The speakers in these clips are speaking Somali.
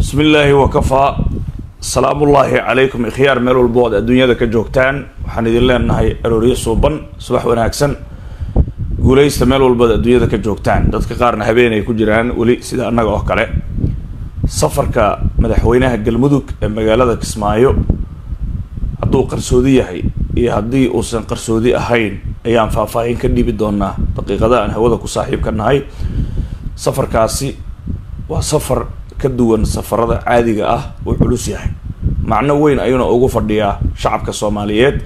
bismi illaahi wakafaa salaamullaahi calaykum ikhyaar meel walbo oad adduunyada ka joogtaan waxaan idin leenahay arooryo suuban subax wanaagsan guuleysta meel walbood adduunyada ka joogtaan dadka qaarna habeen ay ku jiraan weli sida annaga oo kale safarka madaxweynaha galmudug ee magaalada kismaayo hadduu qarsoodi yahay iyo haddii uusan qarsoodi ahayn ayaan faahfaahin ka dhiibi doonaa daqiiqada aan hawada ku saaxiibka nahay safarkaasi waa safar ka duwan safarada caadiga ah uu culus yahay macno weyn ayuuna ugu fadhiyaa shacabka soomaaliyeed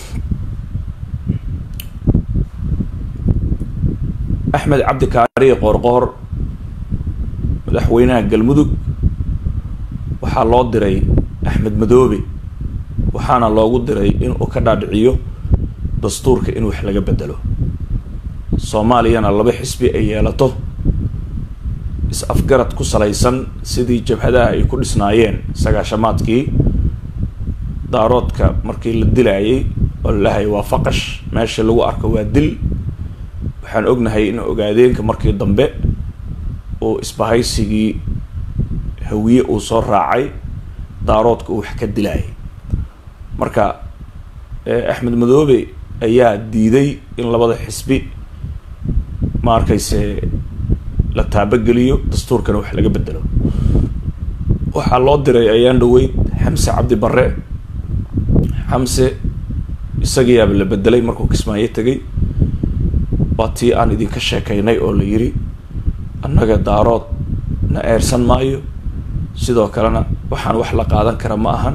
axmed cabdi kaariye qoorqoor madaxweynaha galmudug waxaa loo diray axmed madoobe waxaana loogu diray inuu ka dhaadhiciyo dastuurka in wax laga bedelo soomaaliyana laba xisbi ay yeelato is-afgarad ku salaysan sidii jabhadaha ay ku dhisnaayeen sagaashamaadkii daaroodka markii la dilaayay oo lalahay waa faqash meesha lagu arko waa dil waxaan ognahay in ogaadeenka markii dambe uu isbahaysigii hawiye uu soo raacay daaroodka uu wax ka dilaayay marka axmed madoobe ayaa diiday in labada xisbi ma arkayse la taabageliyo dastuurkana wax laga bedelo waxaa loo diray ayaan dhaweyd xamse cabdi barre xamse isagiyaaba la bedelay markuu kismaayo tegay waa tii aan idinka sheekaynay oo la yiri annaga daarood na eersan maayo sidoo kalena waxaan wax la qaadan kara ma ahan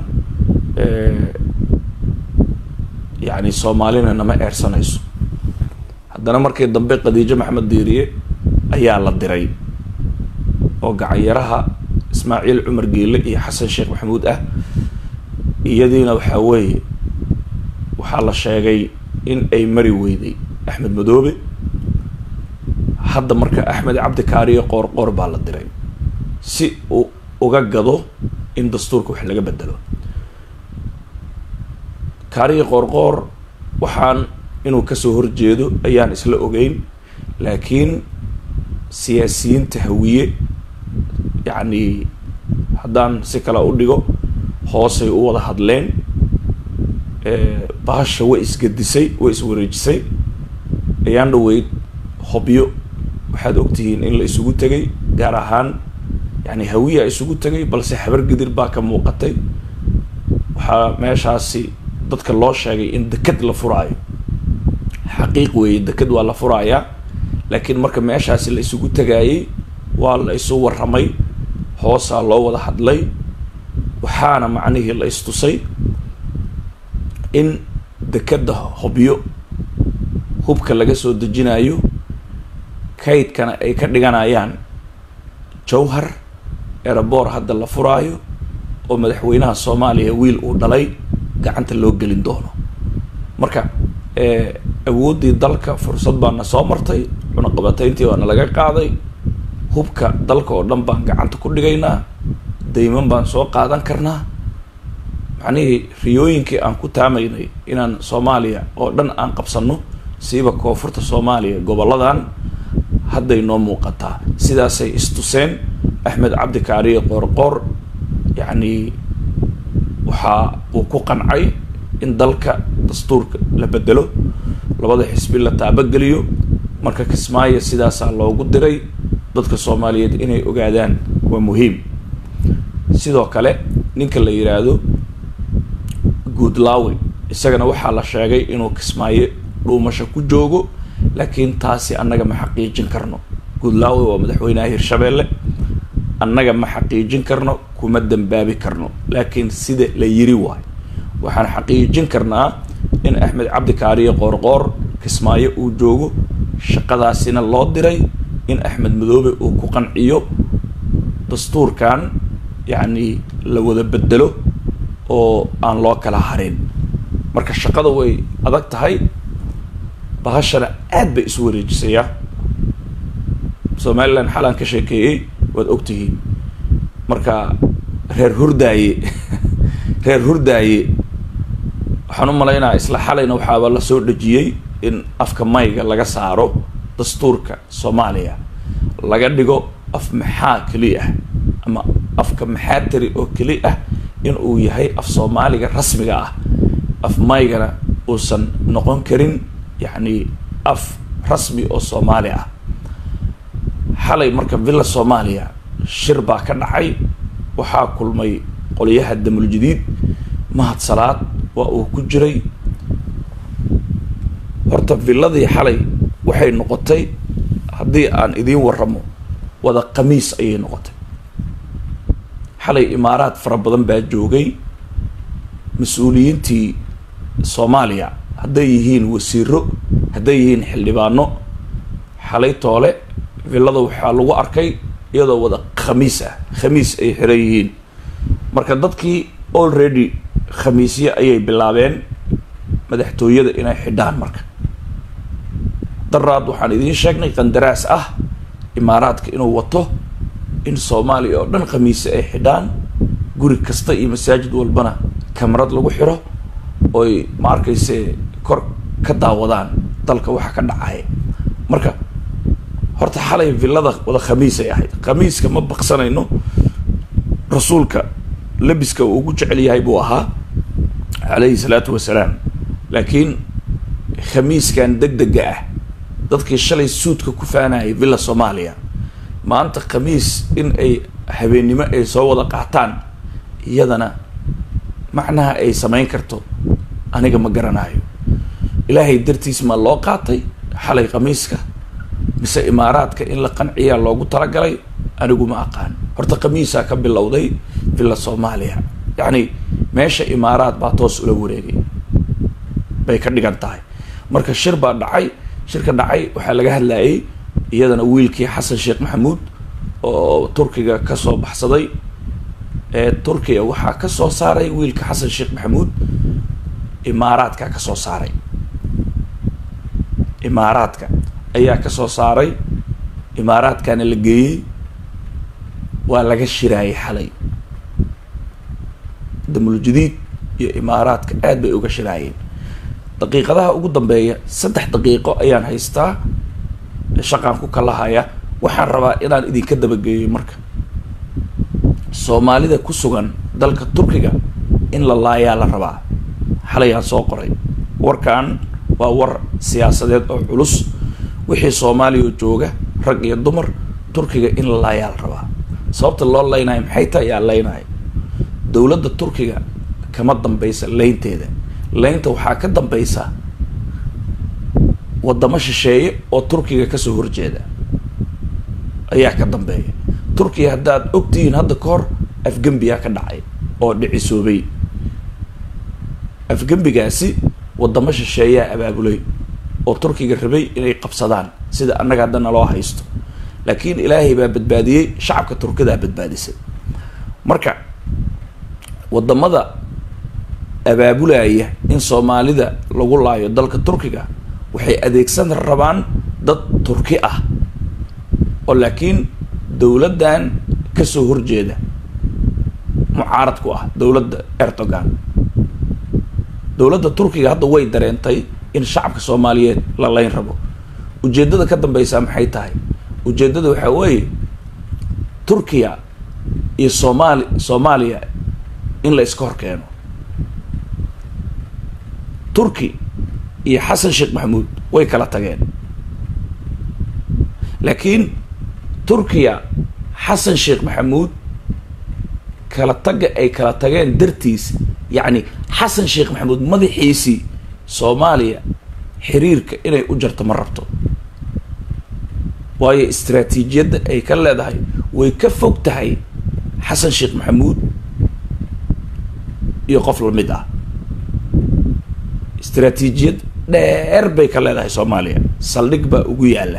yacni soomaalina nama eersanayso haddana markii dambe khadiijo maxamed diiriye ayaa la diray oo gacanyaraha ismaaciil cumar geele iyo xasan sheekh maxamuud ah iyadiina waxaa weeye waxaa la sheegay in ay mari weyday axmed madoobe hadda marka axmed cabdi kaariye qoor qoor baa la diray si uu uga gado in dastuurka wax laga bedelo kaariye qoorqoor waxaan inuu kasoo horjeedo ayaan isla ogeyn laakiin siyaasiyiinta hawiye yacni haddaan si kale u dhigo hoosay u wada hadleen bahasha way isgadisay way iswareejisay ayaan dhaweyd hobyo waxaad ogtihiin in la isugu tegay gaar ahaan yani hawiya isugu tegay balse habar gidir baa ka muuqatay waxaa meeshaasi dadka loo sheegay in deked la furaayo xaqiiq weeye deked waa la furaayaa laakiin marka meeshaasi la isugu tagaayay waa la isu warramay hoosaa loo wada hadlay waxaana macnihii la istusay in dekeda hobyo hubka laga soo dejinayo kaydkana ay ka dhiganayaan jawhar erebor hadda la furaayo oo madaxweynaha soomaaliya wiil uu dhalay gacanta loo gelin doono marka awooddii dalka fursad baana soo martay cunaqabatayntii baana laga qaaday hubka dalka oo dhan baan gacanta ku dhigaynaa dayman baan soo qaadan karnaa macnihii riyooyinkii aan ku taamaynay inaan soomaaliya oo dhan aan qabsano siiba koonfurta soomaaliya goboladan hadday noo muuqataa sidaasay istuseen axmed cabdi kaariye qoorqoor yacni waxaa uu ku qancay in dalka dastuurka la bedelo labada xisbi la taabageliyo marka kismaayo sidaasaa loogu diray dadka soomaaliyeed inay ogaadaan waa muhiim sidoo kale ninka la yidhaahdo guudlaawe isagana waxaa la sheegay inuu kismaayo dhuumasho ku joogo laakiin taasi annaga ma xaqiijin karno guudlaawe waa madaxweynaha hirshabeelle annaga ma xaqiijin karno kuma dambaabi karno laakiin sida la yiri waayo waxaan xaqiijin karnaa in axmed cabdi kaariye qoorqoor kismaayo uu joogo shaqadaasina loo diray in axmed madoobe uu ku qanciyo dastuurkan yacni la wada bedelo oo aan loo kala harin marka shaqada way adag tahay bahashana aad bay isu wareejisayaa somalilan xalaan ka sheekeeyey waad ogtihiin marka reer hurdaaye reer hurdaaye waxaan u malaynaa isla xalayna waxaaba la soo dhejiyey in afka mayga laga saaro dastuurka soomaaliya laga dhigo af maxaa keliya ah ama afka maxaatari oo keli ah in uu yahay af soomaaliga rasmiga ah af maygana uusan noqon karin yacni af rasmi oo soomaali ah xalay marka villa soomaaliya shir baa ka dhacay waxaa kulmay qolyaha damul jadiid mahad salaad waa uu ku jiray horta villadii xalay waxay noqotay haddii aan idiin waramo wada khamiis ayay noqotay xalay imaaraad fara badan baa joogay mas-uuliyiintii soomaaliya hadday yihiin wasiiro hadday yihiin xildhibaano xalay toole villada waxaa lagu arkay iyadoo wada khamiis ah khamiis ay xiran yihiin marka dadkii already khamiisye ayay bilaabeen madaxtooyada inay xidhaan marka daraad waxaan idiin sheegnay qandaraas ah imaaraadka inuu wato in soomaaliya oo dhan khamiise ay xidhaan guri kasta iyo masaajid walbana kamarad lagu xiro oy ma arkayse kor ka daawadaan dalka waxa ka dhacaya marka horta xalay villada wada khamiisay ahayd khamiiska ma baqsanayno rasuulka labiska uu ugu jecel yahay buu ahaa calayhi salaatu wasalaam laakiin khamiiskan deg dega ah dadkii shalay suudka ku faanayay villa soomaaliya maanta khamiis in ay habeennimo ay soo wada qaataan iyadana macnaha ay samayn karto aniga ma garanayo ilaahay dartiis ma loo qaatay xalay khamiiska mise imaaraadka in la qanciyaa loogu talagalay anigu ma aqaan horta khamiisaa ka bilowday villa soomaaliya yacni meesha imaaraad baa toos ula wareegay bay ka dhigan tahay marka shir baa dhacay shirka dhacay waxaa laga hadlayay iyadana wiilkii xasan sheekh maxamuud oo turkiga kasoo baxsaday ee turkiya waxaa kasoo saaray wiilka xasan sheekh maxamuud imaaraadka kasoo saaray imaaraadka ayaa kasoo saaray imaaraadkana la geeyey waa laga shiraayay xalay damul jadiid iyo imaaraadka aad bay uga shiraayeen daqiiqadaha ugu dambeeya saddex daqiiqo ayaan haystaa shaqaan ku kalahaya waxaan rabaa inaan idinka dabageeyo marka soomaalida ku sugan dalka turkiga in la laayaa la rabaa xalayaan soo qoray warkan waa war siyaasadeed oo culus wixii soomaaliya jooga rag iyo dumar turkiga in la laayaa la rabaa sababta loo leynayo maxay tahay yaa leynayo dowladda turkiga kama dambaysa leynteeda leynta waxaa ka dambaysa wadamo shisheeye oo turkiga kasoo horjeeda ayaa ka dambeeya turkiya haddaad ogtihiin hadda ka hor afgembiyaa ka dhacay oo dhicisoobay afgembigaasi wadamo shisheeyaa abaabulay oo turkiga rabay inay qabsadaan sida annaga hadda naloo haysto laakiin ilaahay baa badbaadiyey shacabka turkidaa badbaadisay marka wadamada abaabulaya in soomaalida lagu laayo dalka turkiga waxay adeegsan rabaan dad turki ah oo laakiin dowladdan kasoo horjeeda mucaarad ku ah dowladda erdogan dowladda turkiga hadda way dareentay in shacabka soomaaliyeed la leyn rabo ujeeddada ka dambeysaa maxay tahay ujeeddada waxaa weeye turkiya iyo soomaali soomaaliya in la iska hor keeno turki iyo xasan sheekh maxamuud way kala tageen laakiin turkiya xasan sheekh maxamuud kala tagga ay kala tageen dartiis yacni xasan sheekh maxamuud madaxiisii soomaaliya xiriirka inay u jarto ma rabto waayo istraatiijiyadda ay ka leedahay way ka fog tahay xasan sheekh maxamuud iyo qof lamid ah istraatiijiyad dheer bay ka leedahay soomaaliya saldhig baa ugu yaalla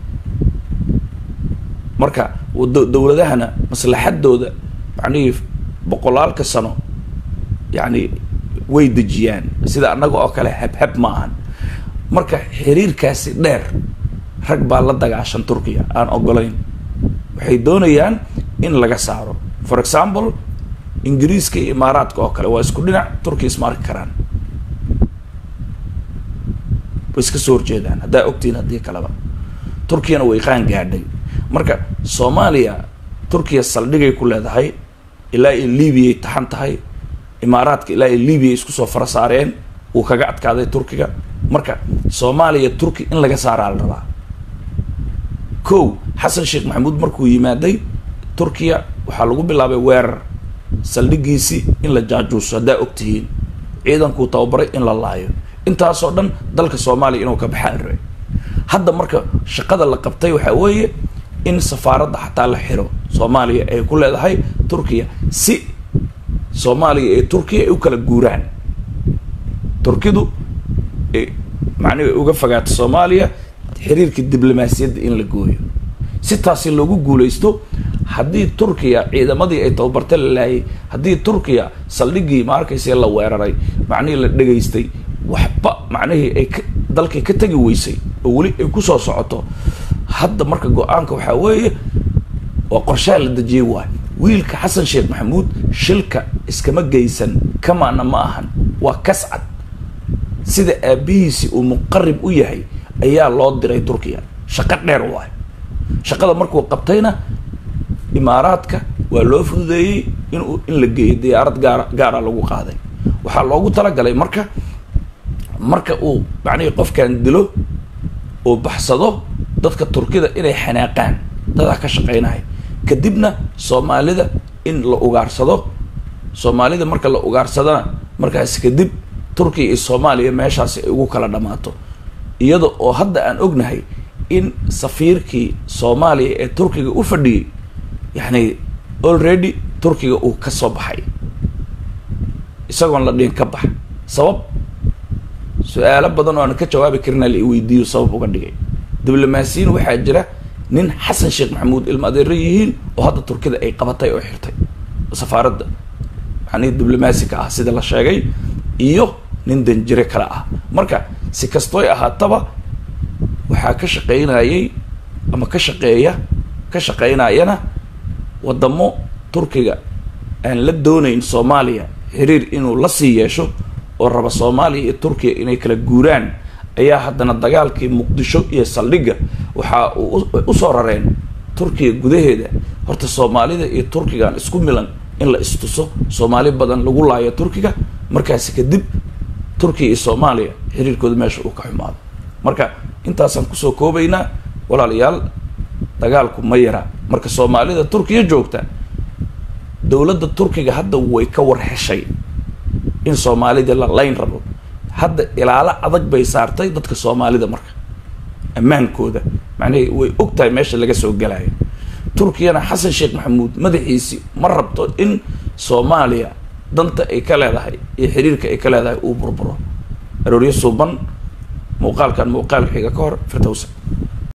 marka dowladahana maslaxadooda macnihii boqolaalka sano yacni way dejiyaan sida annaga oo kale habhab ma ahan marka xiriirkaasi dheer rag baa la dagaashan turkiya aan ogolayn waxay doonayaan in laga saaro for example ingiriiska iyo imaaraadka oo kale waa isku dhinac turkiya isma arki karaan way iska soo horjeedaan haddaa ogtihiin haddii kaleba turkiyana way qaan gaadhay marka soomaaliya turkiya saldhigay ku leedahay ilaa iyo libiyaay taxan tahay imaaraadka ilaa iyo libiya isku soo fara saareen wuu kaga adkaaday turkiga marka soomaaliya turki in laga saaraa la rabaa kow xasan sheekh maxamuud markuu yimaaday turkiya waxaa lagu bilaabay weerar saldhigiisii in la jaajuuso haddaa og tihiin ciidankuu tababaray in la laayo intaasoo dhan dalka soomaaliya inuu ka baxaan rabay hadda marka shaqada la qabtay waxaa weeye in safaaradda xataa la xiro soomaaliya ay ku leedahay turkiya si soomaaliya iyo turkiya ay u kala guuraan turkidu macnihi ay uga fogaato soomaaliya xiriirka diblomaasiyadda in la gooyo si taasi loogu guulaysto haddii turkiya ciidamadii ay tababarta la laayay haddii turkiya saldhigii ma arkayse la weeraray macnihii la dhegaystay waxba macnihii ay ka dalkii ka tegi weysay oo weli ay kusoo socoto hadda marka go-aanka waxaa weeye waa qorshaha la dejiyey waay wiilka xasan sheekh maxamuud shilka iskama geysan kamaana ma ahan waa kascad sida aabihiisi uu muqarib u yahay ayaa loo diray turkiya shaqo dheer waay shaqada markuu qabtayna imaaraadka waa loo fududeeyey in in la geeyo diyaarad gaara gaara lagu qaaday waxaa loogu talagalay marka marka uu macnihii qofkan dilo uu baxsado dadka turkida inay xanaaqaan dadaa ka shaqeynaya kadibna soomaalida in la ugaarsado soomaalida marka la ugaarsadana markaas kadib turkiya iyo soomaaliya meeshaasi ay ugu kala dhammaato iyada oo hadda aan ognahay in safiirkii soomaaliya ee turkiga u fadhiyey yacni already turkiga uu ka soo baxay isagoon la dhihin ka bax sabab su-aalo badan oo aan ka jawaabi karina la iweydiiyo sabab uga dhigay diblomaasiyiin waxaa jira nin xasan sheekh maxamuud ilma adeero yihiin oo hadda turkida ay qabatay oo xirtay safaaradda macnihi diblomaasika ah sida la sheegay iyo nin danjire kale ah marka si kastooy ahaataba waxaa ka shaqeynayay ama ka shaqeeya ka shaqeynayana wadamo turkiga aan la doonayn soomaaliya xiriir inuu la sii yeesho oo raba soomaaliya iyo turkiya inay kala guuraan ayaa haddana dagaalkii muqdisho iyo saldhigga waxaa usoo rareen turkiya gudaheeda horta soomaalida iyo turkigaan isku milan in la istuso soomaali badan lagu laayo turkiga markaasi kadib turkiya iyo soomaaliya xiriirkooda meesha uu ka xumaado marka intaasaan kusoo koobaynaa walaalayaal dagaalku ma yara marka soomaalida turkiya joogta dowladda turkiga hadda way ka war heshay in soomaalida la layn rabo hadda ilaalo adag bay saartay dadka soomaalida marka ammaankooda macnihii way og tahay meesha laga soo galayo turkiyana xasan sheekh maxamuud madaxiisi ma rabto in soomaaliya danta ay ka leedahay iyo xiriirka ay ka leedahay uu burburo arooryo suuban muuqaalkan muuqaal xiga ka hor firdowsa